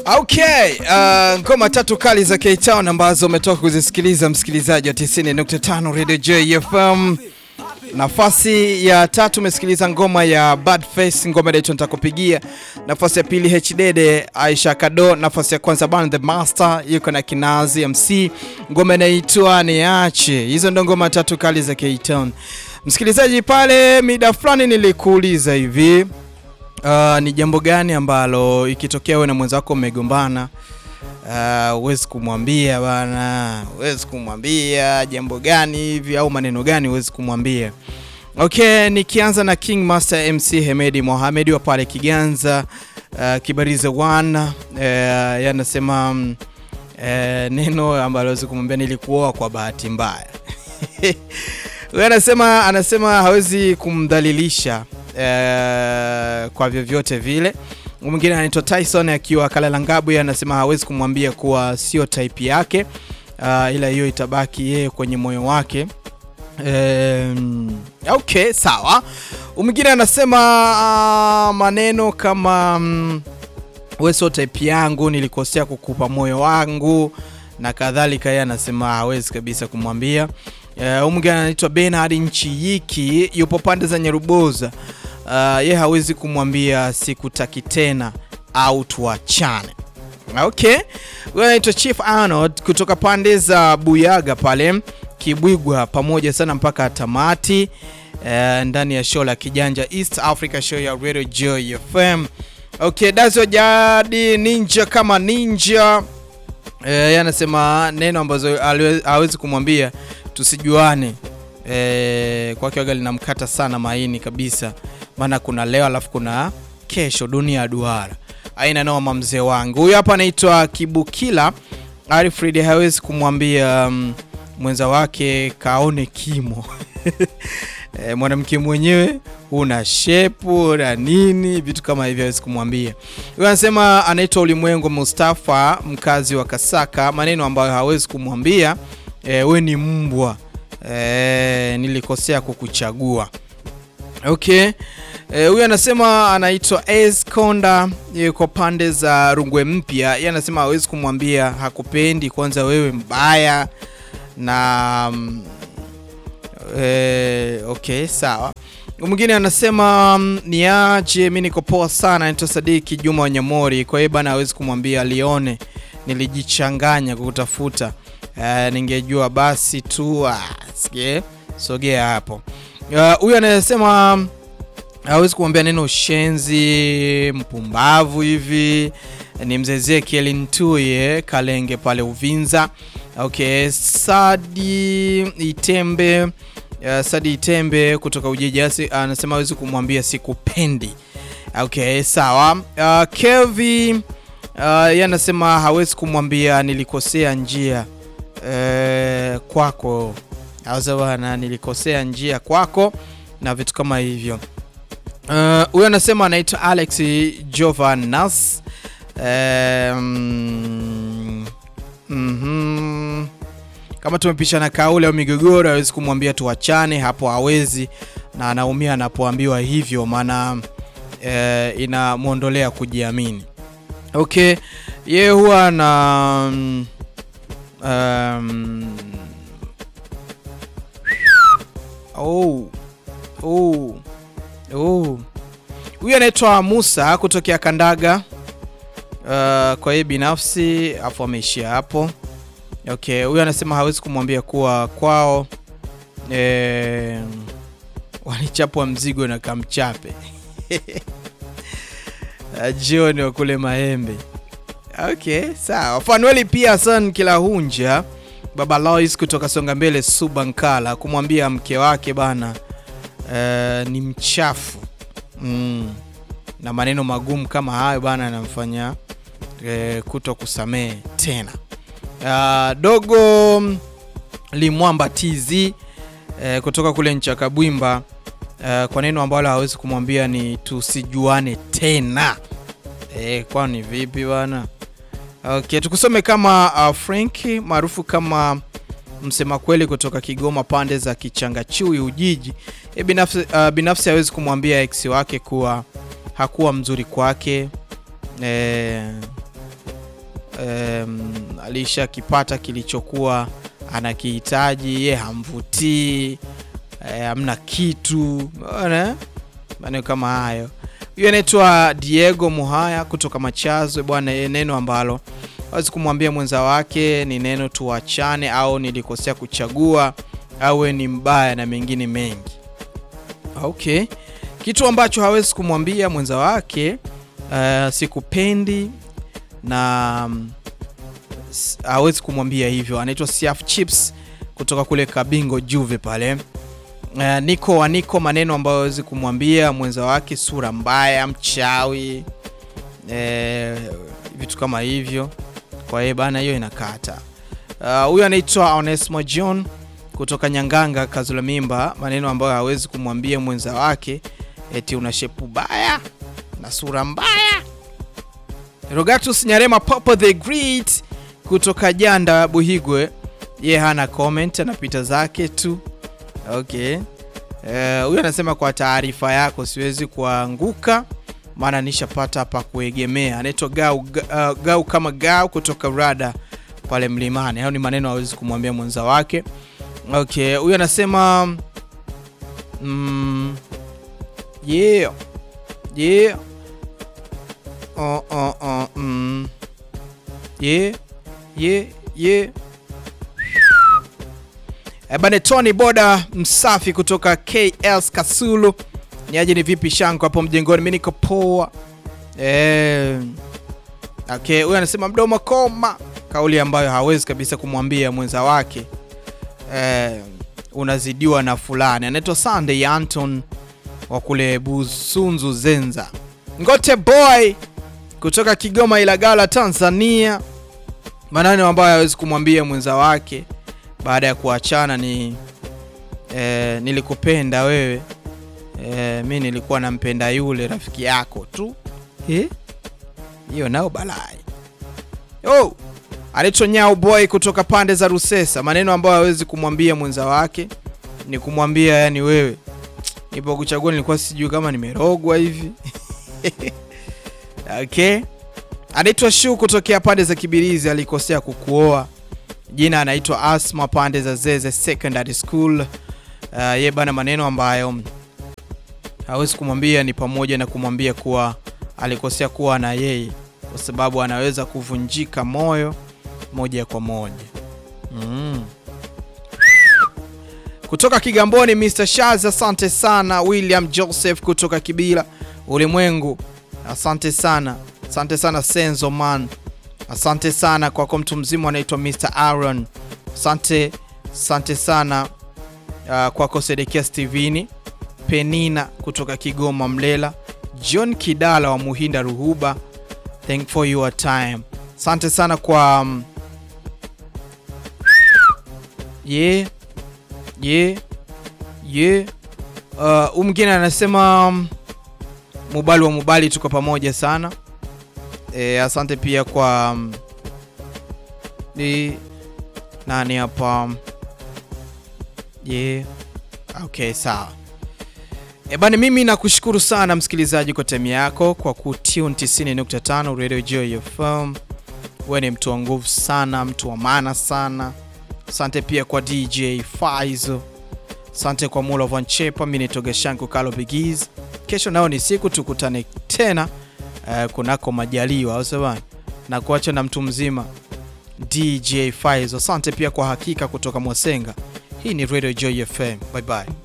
Okay, uh, ngoma tatu kali za K-Town ambazo umetoka kuzisikiliza msikilizaji wa 90.5 Radio JFM. Nafasi ya tatu umesikiliza ngoma ya Bad Face, ngoma inaitwa nitakupigia. Nafasi ya pili Hdede Aisha Kado. Nafasi ya kwanza Ban the Master yuko na Kinazi MC, ngoma inaitwa Niache. Hizo ndo ngoma tatu kali za K-Town. Msikilizaji, pale mida fulani nilikuuliza hivi Uh, ni jambo gani ambalo ikitokea wewe na mwenzako mmegombana, huwezi uh, kumwambia bana, huwezi kumwambia jambo gani hivi au maneno gani huwezi kumwambia? Okay, nikianza na King Master MC Hemedi Mohamed wa pale Kiganza, uh, Kibarize one uh, yanasema um, uh, neno ambalo huwezi kumwambia nilikuoa kwa bahati mbaya. Huyo anasema anasema hawezi kumdhalilisha Uh, kwa vyovyote vile. Mwingine anaitwa Tyson akiwa Kalalangabu, yeye anasema hawezi kumwambia kuwa sio type yake, uh, ila hiyo itabaki yeye kwenye moyo wake. Um, okay, sawa. Mwingine anasema uh, maneno kama um, wewe sio type yangu, nilikosea kukupa moyo wangu na kadhalika, yeye anasema hawezi kabisa kumwambia. Uh, mwingine anaitwa Bernard Nchiyiki yupo pande za Nyaruboza. Uh, ye hawezi kumwambia sikutaki tena au tuachane. Okay, huyo anaitwa Chief Arnold kutoka pande za Buyaga pale Kibwigwa, pamoja sana mpaka tamati uh, ndani ya show la Kijanja East Africa show ya Radio Joy FM. Okay, Dazo Jadi Ninja kama ninja yeye anasema neno ambazo hawezi kumwambia tusijuane. E, kwake waga linamkata sana maini kabisa, maana kuna leo alafu kuna kesho, dunia ya duara. Aina noma mzee wangu huyu hapa anaitwa Kibukila Alfred, hawezi kumwambia um, mwenza wake kaone kimo e, mwanamke mwenyewe una shepu na nini vitu kama hivyo hawezi kumwambia. Huyu anasema anaitwa Ulimwengu Mustafa, mkazi wa Kasaka, maneno ambayo hawezi kumwambia e, we ni mbwa e, nilikosea kukuchagua. Okay, huyu e, anasema anaitwa Es Konda, yuko pande za Rungwe Mpya. Yeye anasema hawezi kumwambia hakupendi, kwanza wewe mbaya na e, okay sawa. Mwingine anasema niaje, mimi niko poa sana. Anaitwa Sadiki Juma Wanyamori. Kwa hiyo bana hawezi kumwambia alione nilijichanganya kukutafuta Uh, ningejua basi tu uh, sige sogea hapo. Huyu uh, anasema hawezi uh, kumwambia neno ushenzi, mpumbavu hivi. Ni mzee Ezekiel Ntuye Kalenge pale Uvinza. Okay, Sadi Itembe uh, Sadi Itembe kutoka Ujijasi anasema hawezi kumwambia sikupendi. Okay, sawa. Uh, Kevi uh, yeye anasema hawezi kumwambia nilikosea njia E, kwako auza bwana, nilikosea njia kwako na vitu kama hivyo. Huyo uh, anasema anaitwa Alex Jovanas. E, mm, mm -hmm. Kama tumepishana kauli au migogoro, hawezi kumwambia tuachane, hapo hawezi, na anaumia anapoambiwa hivyo, maana e, inamwondolea kujiamini. Okay, yeye huwa na Um, oh, oh, oh. Huyu anaitwa Musa kutokea Kandaga. Uh, kwa hiyo binafsi afu ameishia hapo. Okay, huyu anasema hawezi kumwambia kuwa kwao eh, walichapwa mzigo na kamchape jioni wa kule Mahembe. Okay, sawa. Fanueli pia Hassan Kilahunja Baba Lois kutoka Songa Mbele Subankala kumwambia mke wake bana, uh, ni mchafu mm. na maneno magumu kama hayo bana anamfanya uh, kuto kusamehe tena. Uh, dogo Limwamba TZ uh, kutoka kule Nchakabwimba uh, kwa neno ambalo hawezi kumwambia ni tusijuane tena. Eh, kwani vipi bana? Okay, tukusome kama uh, Frank maarufu kama msema kweli kutoka Kigoma pande za Kichangachui Ujiji. E, binafsi, uh, binafsi hawezi kumwambia ex wake kuwa hakuwa mzuri kwake. E, um, alishakipata kilichokuwa anakihitaji, ye hamvutii, hamna kitu, unaona maneno kama hayo. Huyo anaitwa Diego Muhaya kutoka Machazo bwana, neno ambalo hawezi kumwambia mwenza wake ni neno tuachane, au nilikosea kuchagua, au ni mbaya na mengine mengi. Okay, kitu ambacho hawezi kumwambia mwenza wake uh, sikupendi na um, hawezi kumwambia hivyo. Anaitwa Siaf Chips kutoka kule Kabingo Juve pale. Uh, niko wa niko, maneno ambayo hawezi kumwambia mwenza wake, sura mbaya, mchawi, eh, vitu kama hivyo. Kwa hiyo bana, hiyo inakata. Huyu uh, anaitwa Onesmo John kutoka Nyanganga Kazula Mimba, maneno ambayo hawezi kumwambia mwenza wake eti una shepu baya na sura mbaya. Rogatus Nyarema Popo the Great kutoka Janda Buhigwe, ye hana comment, anapita zake tu. Okay, huyu uh, anasema kwa taarifa yako siwezi kuanguka maana nishapata pa kuegemea. Anaitwa Gau, uh, Gau kama Gau kutoka Rada pale Mlimani. Hayo ni maneno hawezi kumwambia mwenza wake. Okay, huyu anasema mm, yeah yeah oh, oh, oh, mm, yeah yeah yeah Bane Tony Boda msafi kutoka KS Kasulu. Niaje, ni vipi shangu hapo mjengoni? Mimi niko poa. Eh, okay, huyu anasema mdomo koma, kauli ambayo hawezi kabisa kumwambia mwenza wake eh, unazidiwa na fulani. Anaitwa Sunday Anton wa kule Busunzu Zenza. Ngote boy kutoka Kigoma Ilagala Tanzania, maneno ambayo hawezi kumwambia mwenza wake baada ya kuachana ni eh, nilikupenda wewe eh, mi nilikuwa nampenda yule rafiki yako tu hiyo eh? nao balai oh! Anaitwa Nyao Boy kutoka pande za Rusesa, maneno ambayo hawezi kumwambia mwenza wake ni kumwambia yani, wewe nipo kuchagua, nilikuwa sijui kama nimerogwa hivi okay. Anaitwa Shu kutokea pande za Kibirizi, alikosea kukuoa jina anaitwa Asma pande za Zeze Secondary School. Uh, ye bana, maneno ambayo hawezi kumwambia ni pamoja na kumwambia kuwa alikosea kuwa na yeye, kwa sababu anaweza kuvunjika moyo moja kwa moja. Mm. Kutoka Kigamboni, Mr. Shaz, asante sana. William Joseph kutoka Kibila Ulimwengu, asante sana, asante sana Senzo man Asante sana kwako mtu mzima anaitwa Mr. Aaron. Asante, asante sana uh, kwako Sedekia Steveni Penina kutoka Kigoma Mlela, John Kidala wa Muhinda Ruhuba, thank for your time. Asante sana kwa um, yeah, yeah, yeah. Uh, umgine anasema um, Mubali wa Mubali, tuko pamoja sana. E, asante pia kwa ni nani hapa yeah. Okay, sawa e, bani mimi nakushukuru sana msikilizaji kwa time yako kwa kutune 90.5 Radio Joy FM. Wewe ni mtu wa nguvu sana, mtu wa maana sana. Asante pia kwa DJ Faizo, asante kwa Mula Van Chepa. Mimi ni Togeshanku Kalo Bigiz. Kesho nao ni siku tukutane tena Uh, kunako majaliwa au sawa, na kuacha na mtu mzima DJ Faizo. Asante pia kwa hakika kutoka Mwasenga. Hii ni Radio Joy FM. Bye bye.